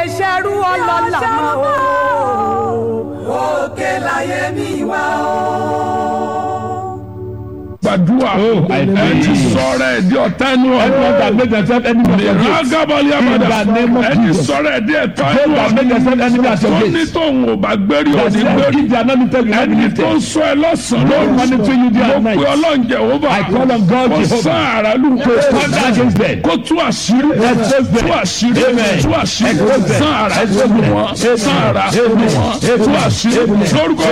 ṣerú ọlọ́lá mọ́ o. òkè láyé mi wá o. gbàdúrà Oh, I ẹ pray. ti sọ̀rọ̀ ẹ̀ di ọ̀tá ẹnu Everyone that ọ̀rọ̀ make themselves enemy of your gate. rágábọ̀lì In àbàdà the name of ẹ ti Jesus. sọ̀rọ̀ ẹ̀ di ẹ̀tọ́ Those ẹnu that make themselves enemy at your tó ní gate. tóun ò bá gbérí That òní say, gbérí if they are not lifted, you will not be ẹni tó ń lifted. sọ ẹ lọ́sàn-án No lóru monitoring you day mo and pe night. ọlọ́run Jèhófà I call on God kó Jehovah. sán ara lù kó stand against them. kó tú àṣírí Expose them. tú àṣírí Amen. tú àṣírí Expose them. sán ara Expose lù them. wọ́n sán ara lù Amen. wọ́n tú Amen. àṣírí Amen. lórúkọ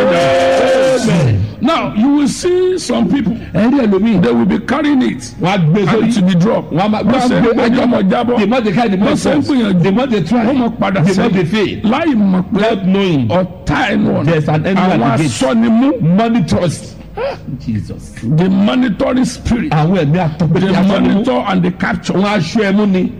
Amen. Jésù. now you will see some people Ẹ̀rí ẹlòmíì. they will be carrying it Wọ́n á gbé and sórí. to be dropped Wọ́n á máa wọ́n ṣe ń gbé ọmọ jábọ́ The more they carry, the more wọ́n ṣe ń falls. gbìyànjú The more they try, wọ́n mọ̀ padà the more they sẹ́yìn fail. láì mọ̀ pé Not knowing ọ̀tá ẹnu ọ̀nà there's an enemy àwọn at the gate. asọ́nimú Money trust. Jesus. the monitoring spirit Àwọn ẹ̀mí the àtọ́gbẹ́dẹ́ asọ́nimú. monitor and the capture. Wọ́n aṣọ ẹ̀mú ni.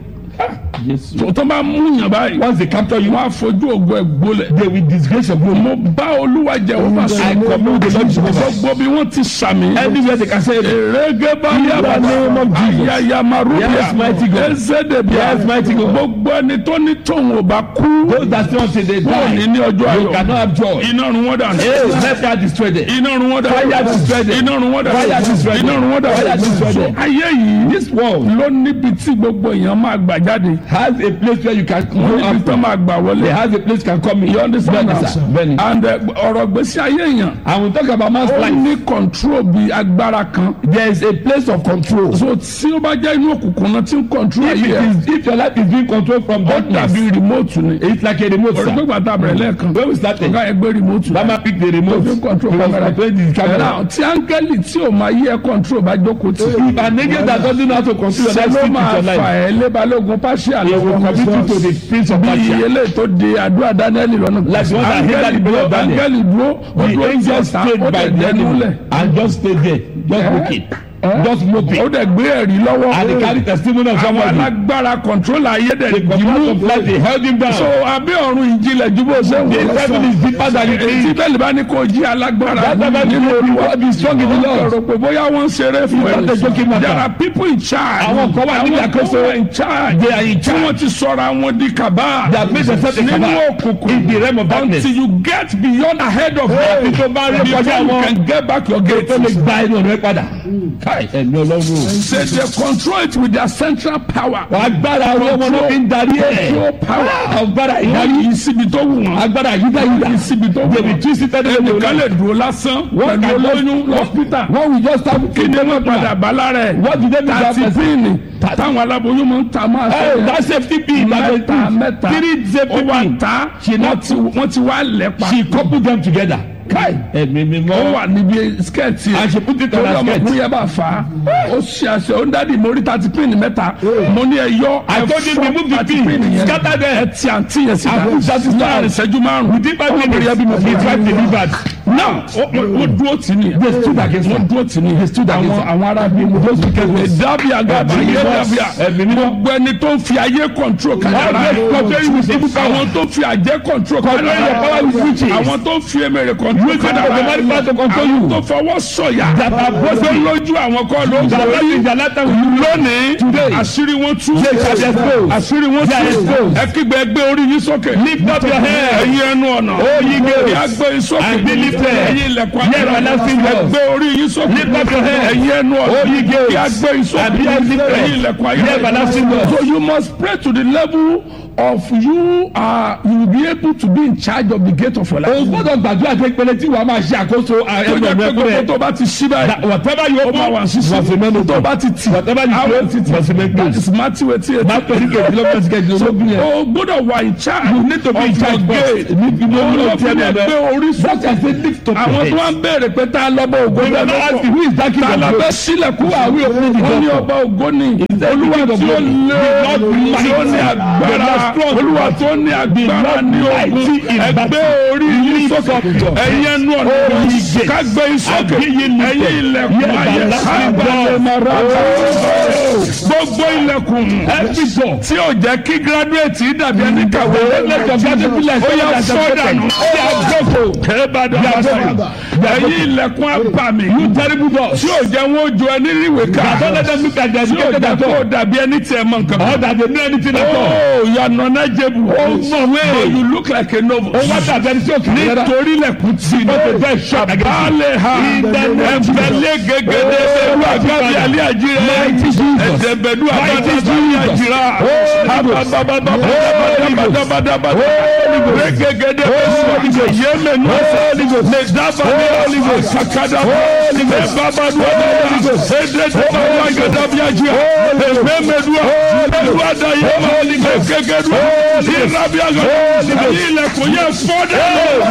Jésù. tó tó bá mú yàn báyìí Once they capture you, wọ́n á fojú ògo ẹ̀ gbólẹ̀. they will disgrace your glory. mo bá olúwa jẹ òun bá I sọ commune with the Lord Jehovah. gbogbo bí wọ́n ti sàmì. Anywhere they can say it. èrègé bá In the name of Jesus. yàyàmàrúbíà Yes, mighty God. ẹzẹdẹbíà Yes, mighty God. gbogbo ẹni tó ní tóun ò bá kú Those that say until they wọn ò ní die, ní ọjọ́ you cannot ayọ̀ have joy. iná run wọ́n dànù. Hey, let God destroy them. iná run wọ́n dànù. Fire destroy them. iná run wọ́n dànù. Fire destroy them. iná run wọ́n Fire destroy dànù. them. ayé yìí This world ló níbi tí gbogbo èèyàn máa gbà jáde. has a place where you can wọ́n go níbi tó after. máa gbà wọlé. They has a place you can come in. You understand Bẹ́ẹ̀ni now? sir. Bẹ́ẹ̀ni. and uh, ọ̀rọ̀ gbèsè ayé èèyàn And we talk about man's ó life. ní control bí agbára kan. There is a place of control. so tí ó bá jẹ́ inú òkùnkùn náà tí ń control If ayé it ẹ̀ is if your life is being controlled from ó darkness, dàbí remote ni. it's like a remote orí sir. gbégbá tá a bẹ̀rẹ̀ lẹ́ẹ̀kan When we started, ọ̀gá ẹ̀ gbé remote ni. Bama pick the remote. ó fi control He was camera. controlling the camera. Now, tí áńgẹ́lì tí ò máa yí ẹ control bá jókòó tì. If an angel that doesn't know how to control your ṣe life ló speak with máa your fà life, ẹ́ lébalógun pàṣẹ he will commit you to the prince of bí Persia. ilé tó de àdúrà daniel lọ́nà. Like the one that hindered the prayer of Daniel. áńgẹ́lì dúró ó The dúró tí angel ọ̀tá stayed ó by dẹ̀ the dẹnu enemy lẹ̀. and just stay there, just Eh? look it, Eh? just move ó it. dẹ̀ gbé ẹ̀rí lọ́wọ́. And he carry testimony of àwọn somebody. alágbára control ayé The dẹ̀ command of dìmú. life they held him down. so abẹ́ ọ̀run ìjìnlẹ̀ ju bó ṣe ń The wò heaven is deeper than you tí think. bẹ́ẹ̀ bá ní kó jí alágbára That never nínú be olúwa be strong in the Lord. ọ̀rọ̀ pé bóyá wọ́n ń ṣeré fún It's not a joking ẹ matter. there are people in charge Àwọn kan wà níbi Àwọn àkóso. kan wà in charge They are in tí wọ́n ti sọ̀rọ̀ àwọn di kàbá They have made themselves a nínú cabal òkùnkùn in the realm of darkness. until you get beyond ahead of Hey, them tó bá rí before kọjá you wọn. can get back your gate tó lè gba ẹnu ọ̀rẹ́ padà. Káì ẹ̀mí ọlọ́run. say they control it with their central power Agbára orí ọmọ náà fi ń darí ẹ̀. control power Agbára wọ́n ìdarí. yí síbi tó wù wọ́n Agbára yídáyídá. yí síbi tó wù They will wọ́n twist it anyway they ẹnìkan lè like. dúró lásán Wọ́n pẹ̀lú can olóyún just- lọ́spítà Wọ́n will just have kí ni wọ́n padà bá lára ẹ̀ What did they do that tàti person? píìnì táwọn aláboyún máa ń ta máa Hey, sọ that safety pin. mẹ́ta mẹ́ta Three safety ó wà pin. ta She wọ́n not- ti wọ́n ti wá lẹ́pa She coupled them together. Káì ẹ̀mí mi ó mọ́. wà níbi skẹ́ẹ̀tì And she put it on torí her skirt. ọmọkùnrin yẹn bá fà á ó ṣe àṣẹ ó ń dádì mo rí tàti píìnì mẹ́ta mo ní ẹ yọ I told you remove the tàti pin. píìnì yẹn Scatter them. ẹ ti àǹtí yẹn sí And put that is láàrin ìṣẹ́jú márùn-ún Within five ọmọkùnrin yẹn bí mo minutes, his fi wife delivered. now wọ́n dúró tì ní They stood against her. wọ́n dúró tì ní They stood against àwọn her. àwọn arábí mo Those wicked ones. dábì àgàbà Ẹ̀mí yé mímọ́. dábìà Ẹ̀mí mímọ́. gbogbo ẹni tó ń fi ayé control kàdára Always controlling with evil power. àwọn tó ń fi àjẹ́ control Controlling your power with kàdára witches. àwọn tó ń fi emèrè control Using kàdára the demonic power to control you. àwọn tó fọwọ́ sọ̀yà That are boasting. lójú àwọn kọ́ ló ń That borí are in the latter will you lónìí Today. àṣírí wọn tú They shall be exposed. àṣírí wọn They are tú exposed. ẹ kígbe ẹgbẹ́ orí yín sókè Lift up your head. ẹ̀yin ẹnu ọ̀nà O ye gates. Kí a gbé yín sókè And be lifted. ẹ̀yin ilẹ̀kùn Ye everlasting doors. ẹgbẹ́ orí yín sókè Lift up your head. ẹ̀yin ẹnu ọ̀nà O ye gates. Kí a gbé yín sókè And be lifted. ẹ̀yin ilẹ̀kùn Ye everlasting doors. so you must pray to the level of you are you will be able to be in charge of the gate of your life. O gbọ́dọ̀ gbàdúrà pé pẹlẹ tí wàá máa ṣe àkóso tó ẹnu jẹ́ ọ̀nà pé ẹ̀kọ́ gbogbo rẹ̀. tó bá ti ṣí báyìí That Whatever you ó máa wà open, sísè must remain open. tó bá ti tì Whatever you àwọn close, ti tì must remain that closed. is Matthew eighty eight. Máa pẹ̀lú kejìlélọ́gbọ̀n sí kejìlélógún yẹn. o gbọ́dọ̀ wà in charge You need to be in charge of your first. gate. Níbi ní Òun ló olóòtú fi ẹ̀mí lè ẹ̀rọ. gbé orí What sókè. I say lift up your àwọn tó wá head. ń béèrè pé tá a lọ́bọ̀ ògo We will not ask you who is that king tá a of lọ glory. bẹ́ sílẹ̀kùn Who are we opening the wọ́n door ní for? ọba ògo ni that olúwa the king of tí ó glory? lé The Lord tí ó ní mighty, agbára the Lord strong, olúwa tó ní agbára Lord ní ogun mighty in ẹgbẹ́ battle. orí yín Lift sókè up your ẹ̀yin head. ẹnu ọ̀nà Oh, ye gates. kágbé yín sókè And be ye lifted. ẹ̀yin ilẹ̀kùn Ye ayé everlasting sábàlẹ̀ doors. mara gbogbo ilẹ̀kùn Every door. tí ò jẹ́ kí gírádùétì dàbí ẹni kàwé Let your graduate be like ó yà someone that fọ́ has dànù accepted. They are grateful. kẹ́ẹ́bàdàn They are àbáṣà grateful. ẹ̀yin ilẹ̀kùn abàmì You terrible doors. tí ò jẹ́ wọn ó jọ ẹni ríwèé ká Don't let them look at their tí ò educated jẹ́ at kó o all. dàbí ẹni tí ẹ mọ nǹkan Or kan. that they know anything at all. Oh, you are knowledgeable. Ó mọ̀ wé. But you look like a novice. Ó wá dàbí ẹni tí ó kì í rárá. nítorí lẹ̀kùn tí ní. Because the door is shut against you. Àbálẹ̀ ha. Ẹ̀fẹ̀lẹ̀ gẹ́gẹ́dẹ́ bẹ̀rù àgbàbí alẹ́ àjírẹ́. Mighty Jesus. Ẹ̀dẹ̀bẹ̀dù àgbàbí Mighty alẹ́ Jesus. àjírẹ́. Abababababababababababa. Rẹ́gẹ́gẹ́dẹ́ bẹ̀rù yémẹ̀nù. Lè dábàá ní àkàkàdà. Lè bábàdù ọ̀dọ́dà. Ẹ̀dẹ̀dẹ̀ bẹ̀rù àgbàbí àjírẹ́. Ẹ̀mẹ̀mẹ̀dù bẹ̀rù àdáyémà. Gẹ́gẹ́dù. Ìrábí àgbàbí. Ilẹ̀kùn yẹ fọ́dẹ̀.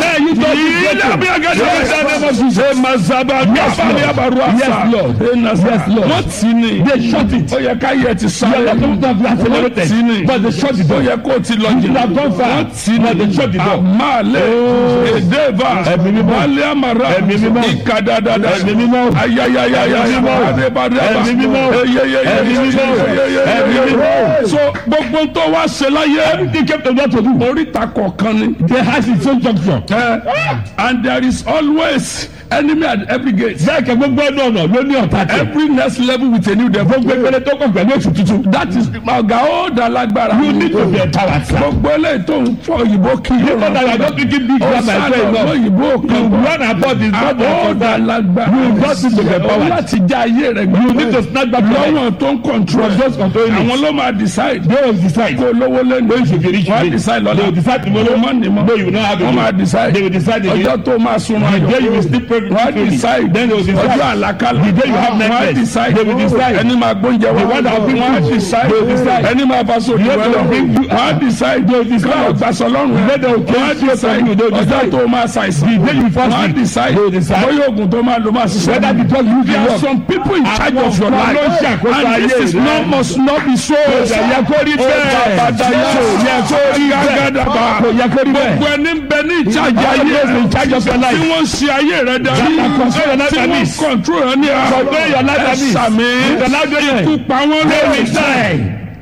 Ìrábí àgbàbí. Ṣé Mazaba Gabali Abaruasa? Yes, Lord. Yes, Lord. Wọ́n ti ní. They shut it. Ó yẹ ká yẹ ti sáré. You are not to be accelerated. Wọ́n ti ní. But they shut the Ó door. yẹ kó o ti lọ You have gone far. Wọ́n ti ní. But they shut the door. Àmàlẹ́. Èdèbà. Ẹ̀mí mímọ́. Wálé Amara. Ẹ̀mí mímọ́. Ìkàdàdàdà. Ẹ̀mí mímọ́. Ayayayaya. Ẹ̀mí mímọ́. Adébádébà. Ẹ̀mí mímọ́. Eyeyeye. Ẹ̀mí mímọ́. Eyeyeye. Ẹ̀mí mímọ́. So gbogbo tó wá ṣe láyé. Everything came to God to do. Oríta kọ̀ọ̀kan ni. They has its own junction. Eh, and there is always enemy at every gate. Bẹ́ẹ̀ kẹ́ gbogbo ẹnu ọ̀nà ló ní ọ̀tá tẹ̀. every next level with a new devil. Gbogbo ìpele tó kàn pẹ̀lú èsì tuntun. that is ọ̀gá ó da lágbára. You need to be empowered, sir. gbogbo eléyìí tó ń fọ òyìnbó kí You know that you are not speaking big grammar ọ̀sán as well ọ̀gbọ́n enough. òyìnbó You kan. run about is not ó da the lágbára. You got to be Ó empowered. láti já ayé rẹ̀ gbé. You need to snap back your life. lọ́wọ́ tó ń control. From those controlling it. àwọn ló máa decide. They will decide. kó lówó lẹ́nu. When you should be rich wọ́n á today. decide lọ́la. They will decide tomorrow. Kó má ní mọ́. No, you will not have it. wọ́n máa decide. They will decide again. ọjọ́ tó máa sunrun The ayọ̀. day you will sleep perfectly. wọ́n á decide. Then they will decide. ọjọ́ àlàkalẹ̀. The day you have wọ́n á nightmares. decide. They will decide. ẹni máa gbóúnjẹ wá. The one that will bring wọ́n á food. decide. They will decide. ẹni máa bá sọ The òdìwẹ́ one that lọ. will bring you- wọ́n á decide. They will decide. kọ́lọ̀ gbàsọ̀ lọ́rùn The rẹ̀. day they will wọ́n á kill you, decide. they will ọjọ́ decide. tó máa ṣàìsàn. The day you fast wọ́n á week. decide. They will decide. bóyá oògùn tó máa lò máa ṣiṣẹ́. Whether the drug you There will are work. some people in charge Àwọn of your kan life. ló ń ṣàkóso and ayé this is rẹ. not must not be so. Kò yẹ kó rí bẹ́ẹ̀. Bàbàdàyà. Kò yẹ kó rí bẹ́ẹ̀. Gàgàdàbà. Kò yẹ kó rí bẹ́ẹ̀. Gbogbo ẹni ń bẹ ní ìjájà All ayé those in charge of your life. tí wọ́n ń ṣe ayé rẹ darí. That are control your life Tí and wọ́n peace. control rẹ ní ara. Control your life and peace. Ẹ̀sàmì. The loud way. Ikú pa wọ́n They lórí. will die.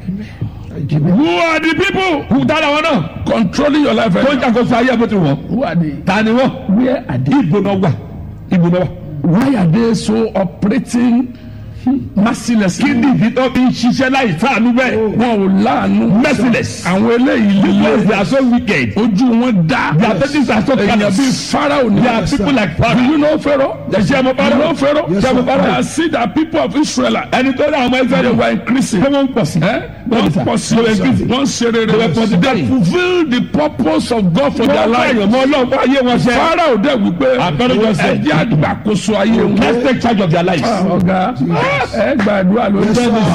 Who are the people Kù dára wọn náà. controlling your life? Tó ń ṣàkóso ayé bó ti wọ̀. Who are they? Ta ni wọ́n? Where are they? Ibo náà wà. Ibo náà wà. Why are they so operating mercilessly? Kí ni ìdí tó fi ń ṣiṣẹ́ láì sáànú bẹ́ẹ̀? Wọn ò láàánú. Merciless. Àwọn eléyìí Because they líle. are so wicked. Ojú wọn dá. Their faces are so Èèyàn callous. bíi Pharaoh ni. They are people like Do Pharaoh. you know Pharaoh? Ṣé mo You Pharaoh? know Pharaoh? Yes, sir. I see that people of Israel Ẹni tó dá àwọn ẹgbẹ́ they rẹ̀ were increasing. wọ́n ń pọ̀ sí. Eh? Wọ́n pọ̀ sí They were increasing. wọ́n ṣe rere. They were They multiplying. fulfil the purpose of God for their Wọ́n bá life. èèyàn mọ́ ọlọ́run fún ayé wọn ṣe. Pharaoh dẹ̀ wípé Àpẹẹrẹ jọ sẹ́. ẹjẹ́ àgbàkóso ayé wọn. Let's take charge of their lives. Ọ̀gá ẹ gbàdúrà lórí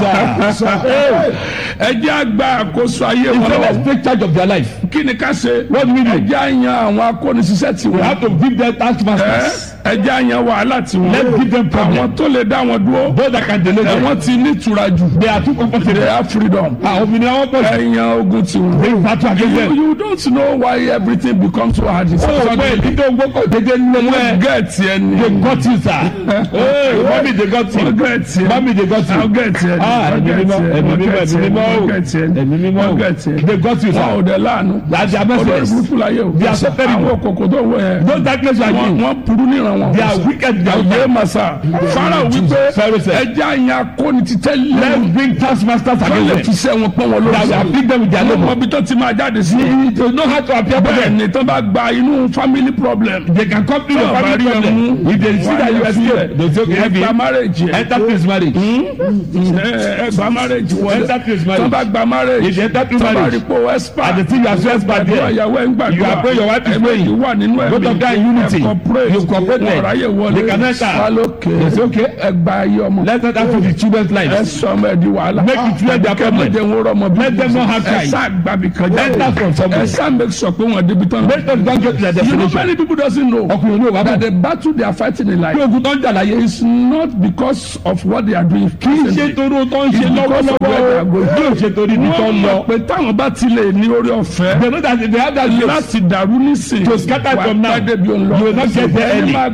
ẹjẹ́ àgbàkóso ayé He said, wọn. let's take charge of their life. Kí ni ká ṣe? What do we do? Ẹjẹ́ àyàn àwọn akónisíṣẹ́ tí We wọ́n. have to give them task masters. ẹjẹ́ àyàn wàhálà tí wọ́n. Let's give them problem. Àwọn tó lè dá wọn dúró. Those that can delay them. Ẹ̀wọ̀n ti ní ìtura jù. They are too They comfortable. have freedom. Àwọn obìnrin wọn pọ̀ sí. Ẹ̀yàn ogun tí wọ́n. They battle against You, them. you don't know why everything becomes so hard. It's Ó so pé ìdíje gbọ́kọ̀ dédé nínú Wọ́n ẹ̀. gẹ̀ẹ́tì ẹni. They got you sir. Hey, mommy they got Wọ́n you. gẹ̀ẹ́tì ẹni. Mommy they got Wọ́n you. gẹ̀ẹ́tì ẹni. Ah, Wọ́n ẹ̀mí gẹ̀ẹ́tì mímọ́, ẹni. ẹ̀mí Wọ́n mímọ́, gẹ̀ẹ́tì ẹ̀mí ẹni. mímọ́. Wọ́n gẹ̀ẹ́tì ẹni. Ẹ̀mí mímọ́. Wọ́n gẹ̀ẹ́tì ẹni. They got you Wọ́n ò sir. dẹ̀ láàánú. That's their Olórí messages. burúkú láyé o. They are so terrible. Àwọn òkòkò tó wọ yẹn. Those darkness are Wọ́n you. wọ́n burú níran wọn. They are wicked. They are Àyè wicked. màsà. Fáráò wípé Pharaoh said, ẹja yẹn akóni ti tẹ́lẹ̀. Let's bring task masters Wọ́n lè against fi them. sẹ́ wọn pọ́n wọn That will lórí. afflict them with their Àwọn labour. ọmọ ibi tó ti máa jáde sí. They know how to appear for Bẹ́ẹ̀ them. ni tó bá gba inú family problem. They can come to your Tí family ọba rí ẹ problem. mú, If they see that you wọ́n á escape, yẹ they say, okay, sílẹ̀. Ẹgbà heavy. marriage yẹn. Enter this marriage. Ẹ- Ẹgbà marriage wọlé. Enter this Tó marriage. bá gba marriage. If you enter through Tó bá marriage, rí pé o expert. and the thing you are so expert Àdúrà there, ìyàwó ẹ̀ ń gbàdúrà. You are praying, your wife is Ẹgbẹ́ praying. yìí wà nínú ẹ̀mí. Both of them in unity. Ẹ cooperate. You cooperate. Wọ́n ráyè wọlé. They can enter. Wá lókè. They say, okay. Ẹgbà ayé ọmọ. Let's not for the children's Ẹ lives. sọ ọmọ ẹ di wàhálà. Make it clear their problem. Kẹ́mẹ́jẹ ń rọmọ bí. Let them not have Ẹ child. sá gbàbí kan jáde. Enter from somewhere. Ẹ sá make sure pé wọ́n débi tán. Let them don't get to their You know destination. many people doesn't know Ọkùnrin ní òwá that bọ̀. the battle they are fighting in life Bí ogun tó ń jà láyé. is not because of what they are doing. Kì í ṣe torí ohun tó ń ṣe It's because of where they are lọ́wọ́lọ́wọ́. going. Bí o ṣe torí ibi tó Wọ́n ń mọ̀ lọ. pé táwọn bá ti lè ní orí ọ̀fẹ́ They know that if they have that grace, láti dàrú nísìn To scatter from now, pàdé bí òun lọ. you will not get there Ẹni early. máa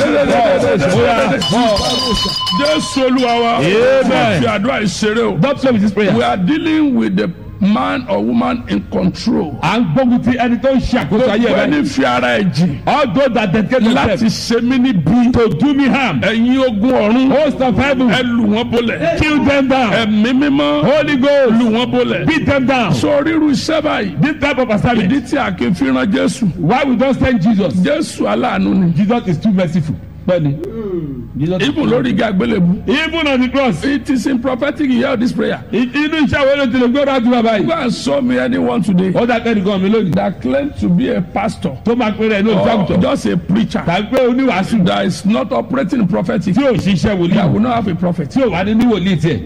jésù olúwa wa Amen. wọ́n fi àdúrà ìṣeré o. Don't play with this prayer. we are dealing with the man or woman in control. à ń gbógun ti ẹni tó ń ṣe àkóso ayé gbogbo rẹ. ẹni fi ara ẹ̀ jìn all those that dedicate láti themselves ṣe mí níbí. to do me harm. ẹ̀yin ogun ọ̀run host of heaven ẹ lù wọ́n bolẹ̀. kill them down. ẹ̀mí mímọ́ holy ghost lù wọ́n bolẹ̀. beat them down. sọ ríru iṣẹ́ báyìí. this type of assignment. ìdí tí a kì í fi ran jésù. why we don send jesus. jésù aláàánú ni. jesus is too merciful. bẹ́ẹ̀ni. jesus ibùn lórí igi àgbélébù. even on the cross. it is in prophetic you hear this prayer. i- inú iṣẹ́ wo ló ti lè gbọ́dọ̀ àti bàbá go yìí. and show me anyone today. ó dà kẹ́ni kan mi lónìí. that claim to be a pastor. tó máa pèrè ẹ̀ ní or olùsàgùtàn. just a preacher. tàbí pé oníwàásù. that is not operating in prophetic. tí ò ṣiṣẹ́ that wòlíì. will not have a prophet. tí ò wá ní ní wòlíì tiẹ̀.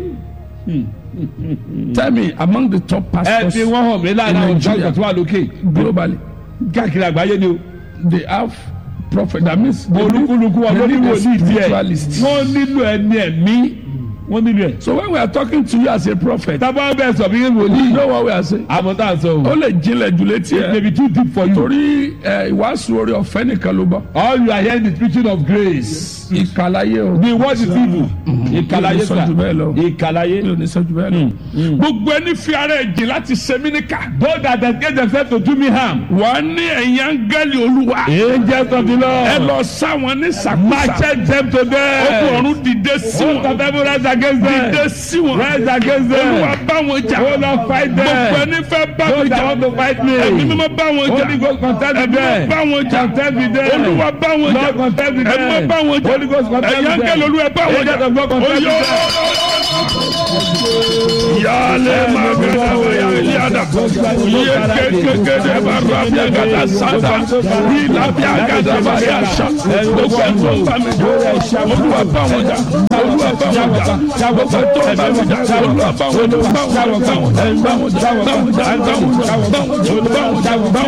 tell me among the top ẹ pastors fi wọ́n hàn mí láàrin àwọn olùsàgùtàn tó wà lókè. globally káàkiri àgbáyé ni o. they have prophet that means they need- olúkúlùkù wa ló they ní need a wòlíì tiẹ̀. spiritualist. wọ́n nílò ẹni ẹ̀mí. wọ́n nílò ẹ̀. so when we are talking to you as a prophet. tábà bẹ́ẹ̀ sọ bí you wòlíì. know what we are saying. àmọ́ tá a sọ ó o. lè jinlẹ̀ jù létí it may ẹ̀. be too deep for you. torí ẹ, ìwàásù orí ọ̀fẹ́ nìkan ló bọ́. all you are hearing is preaching of grace. ìkàlàyé o. the word is evil. ìkàlàyé mi ò ní sọ jù bẹ́ẹ̀ lọ. ìkàlàyé. mi ò ní sọ́jú bẹ́ẹ̀ lọ. gbogbo ẹni fi ara ẹ̀ jìn láti ṣe mí níkà. those that dedicate themselves to do me harm. wà á ní ẹ̀yìn áńgẹ́lì olúwa. angels of the ẹ lord. lọ sáwọn ní sàkúsà. marched them to ogun death. ọ̀run dìde sí host of wọn. heaven rise against dìde them. sí wọn. rise against olúwa them. bá wọn jà. Oh Lord, fight gbogbo them. ẹni fẹ́ bá those mi that jà. want to fight me. ẹ̀mí mímọ́ bá wọn jà. Holy Ghost contend with ẹ̀mí mímọ́ them. bá wọn jà. Contend with them. olúwa bá wọn jà. Lord contend with ẹ̀mí mímọ́ them. bá wọn jà. Holy Ghost contend ẹ̀yìn with them. áńgẹ́lì olúwa bá wọn jà. Angels of God contend with Oyó. them. Yale magana ya eliada. Ye kekeke ba rabia gada santa. Ila bia gada ba ya sha. Gbogbo ẹ̀ tó bá mi jà. Olúwa bá wọn jà. Olúwa bá wọn jà. Gbogbo ẹ̀ tó bá mi jà. Olúwa bá wọn jà. Bá wọn jà. Bá wọn jà. Bá wọn jà. Bá wọn jà. Bá wọn jà. Bá wọn jà. Bá wọn jà. Bá wọn jà.